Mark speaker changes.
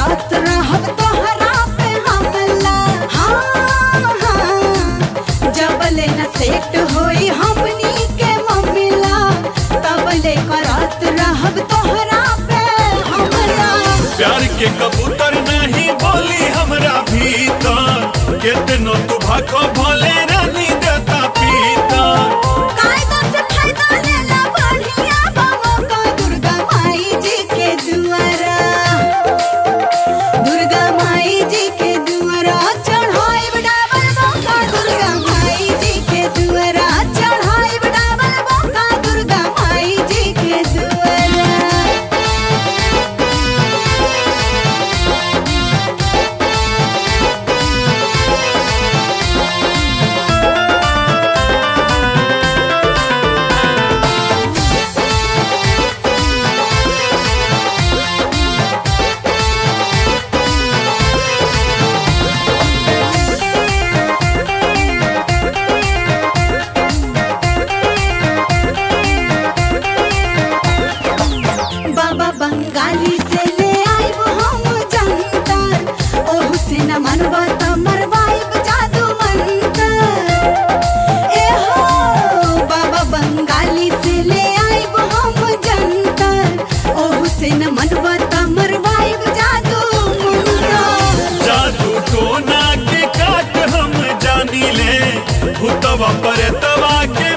Speaker 1: करत रहब तोहरा पे हमला हाँ हाँ जबले न सेट होई हमनी के मम्मीला तबले करत रहब तोहरा पे हमला
Speaker 2: प्यार के कबूतर नहीं बोली हमरा भीतर कितनो तू भाखो भोले रानी देता पीतर
Speaker 1: कायदा से फायदा लेला बढ़िया बाबा का दुर्गा माई जी के दुआरा दुर्गा माई जी के दुआरा चढ़ाई डाबल बाबा दुर्गा माई जी के दुआरा चढ़ाई डाबल बाबा दुर्गा माई जी के दुआरा बाबा बंगाली से ले आइब हम जंतर ओहू से न मनवा त मरवाइब जादू मंतर ए हो बाबा बंगाली से ले आइब हम जंतर ओहू से न मनवा त मरवाइब जादू मंतर
Speaker 2: जादू टोना के काट हम जानी ले भूतवा पर तवा के